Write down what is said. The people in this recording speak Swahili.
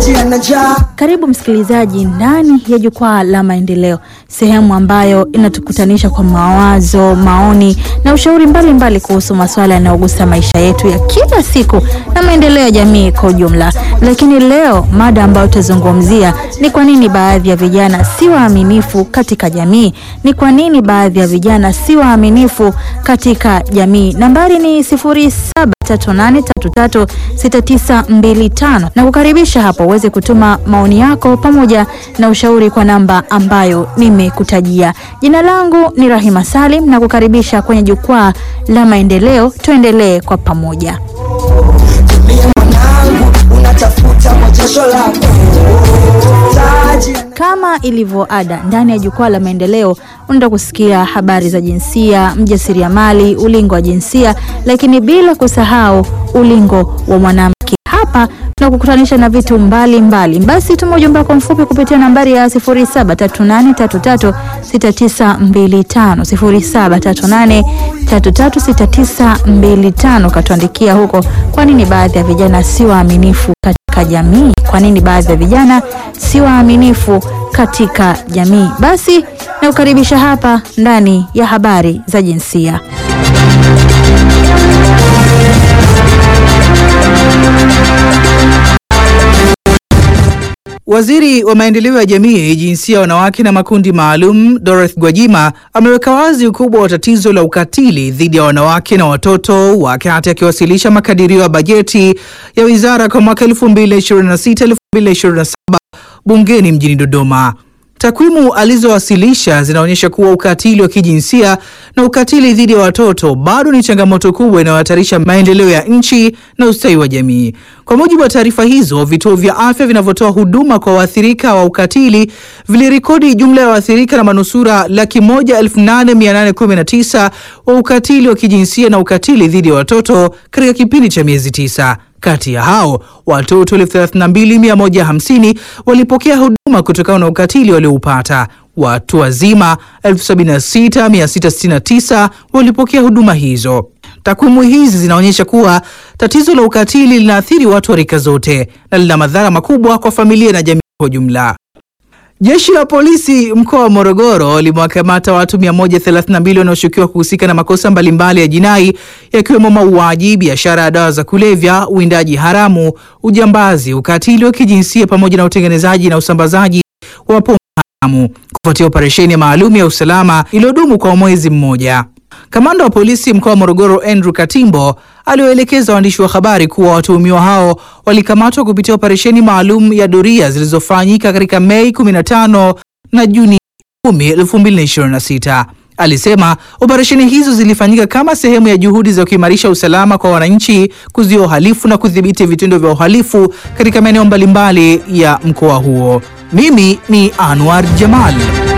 na njaa. Karibu msikilizaji ndani ya jukwaa la maendeleo, sehemu ambayo inatukutanisha kwa mawazo, maoni na ushauri mbalimbali kuhusu masuala yanayogusa maisha yetu ya kila siku na maendeleo ya jamii kwa ujumla. Lakini leo mada ambayo tutazungumzia ni kwa nini baadhi ya vijana si waaminifu katika jamii. Ni kwa nini baadhi ya vijana si waaminifu katika jamii. Nambari ni sifuri saba 38336925 na kukaribisha hapo uweze kutuma maoni yako pamoja na ushauri kwa namba ambayo nimekutajia. Jina langu ni Rahima Salim na kukaribisha kwenye jukwaa la maendeleo. Tuendelee kwa pamoja. Tumia mwanangu, unatafuta kwa jasho lako taji Kama ilivyo ada ndani ya jukwaa la maendeleo, unaenda kusikia habari za jinsia, mjasiriamali, ulingo wa jinsia, lakini bila kusahau ulingo wa mwanamke. Hapa tunakukutanisha na vitu mbalimbali mbali. Basi tuma ujumbe wako mfupi kupitia nambari ya 0738336925 0738336925. Katuandikia huko, kwa nini baadhi ya vijana si waaminifu katika jamii? Kwa nini baadhi ya vijana si waaminifu katika jamii? Basi nakukaribisha hapa ndani ya habari za jinsia. Waziri wa maendeleo ya jamii, jinsia, wanawake na makundi maalum Dorothy Gwajima ameweka wazi ukubwa wa tatizo la ukatili dhidi ya wanawake na watoto wakati akiwasilisha makadirio ya bajeti ya wizara kwa mwaka 2026-2027 bungeni mjini Dodoma. Takwimu alizowasilisha zinaonyesha kuwa ukatili wa kijinsia na ukatili dhidi ya watoto bado ni changamoto kubwa inayohatarisha maendeleo ya nchi na ustawi wa jamii. Kwa mujibu wa taarifa hizo, vituo vya afya vinavyotoa huduma kwa waathirika wa ukatili vilirekodi jumla ya waathirika na manusura laki moja elfu nane mia nane kumi na tisa wa ukatili wa kijinsia na ukatili dhidi ya watoto katika kipindi cha miezi tisa. Kati ya hao watoto 32150 walipokea huduma kutokana na ukatili walioupata. Watu wazima 76669 walipokea huduma hizo. Takwimu hizi zinaonyesha kuwa tatizo la ukatili linaathiri watu wa rika zote na lina madhara makubwa kwa familia na jamii kwa ujumla. Jeshi la polisi mkoa wa Morogoro limewakamata watu 132 wanaoshukiwa kuhusika na makosa mbalimbali ya jinai yakiwemo mauaji, biashara ya dawa za kulevya, uwindaji haramu, ujambazi, ukatili wa kijinsia pamoja na utengenezaji na usambazaji wa pombe haramu kufuatia operesheni maalum ya usalama iliyodumu kwa mwezi mmoja. Kamanda wa polisi mkoa wa Morogoro Andrew Katimbo aliwaelekeza waandishi wa habari kuwa watuhumiwa hao walikamatwa kupitia operesheni maalum ya doria zilizofanyika katika Mei 15 na Juni 10, 2026. Alisema operesheni hizo zilifanyika kama sehemu ya juhudi za kuimarisha usalama kwa wananchi, kuzuia uhalifu na kudhibiti vitendo vya uhalifu katika maeneo mbalimbali ya mkoa huo. Mimi ni Anwar Jamal.